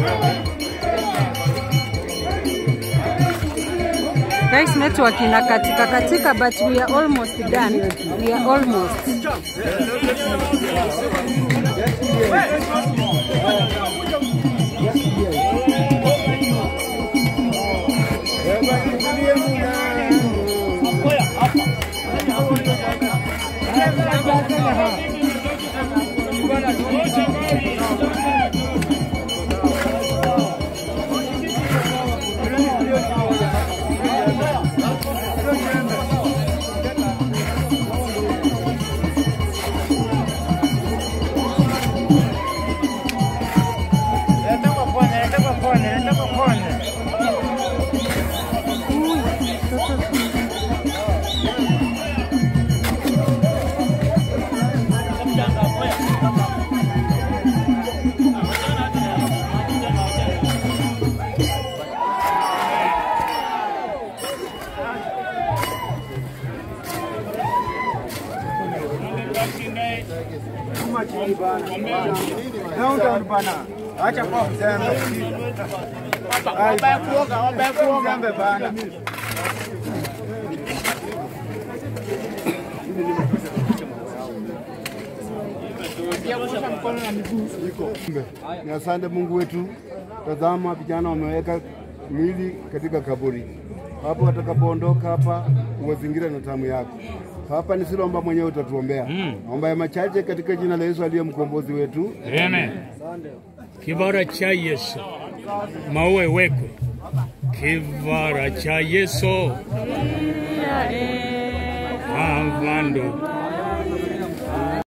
Guys, network ina katika katika but we are almost done. We are almost. Downtown bana. Acha kwa mzembe. Wabaya kuoga, wabaya kuoga. Mzembe bana. Ni asante Mungu wetu. Tazama, vijana wameweka mwili katika kaburi hapo, watakapoondoka hapa uwazingira na tamu yako. Hapa ni Silomba mwenyewe utatuombea. Naomba ya machache katika jina la Yesu aliye mkombozi wetu. Amen. Kivara cha Yesu maue wekwe. Kivara cha Yesu avando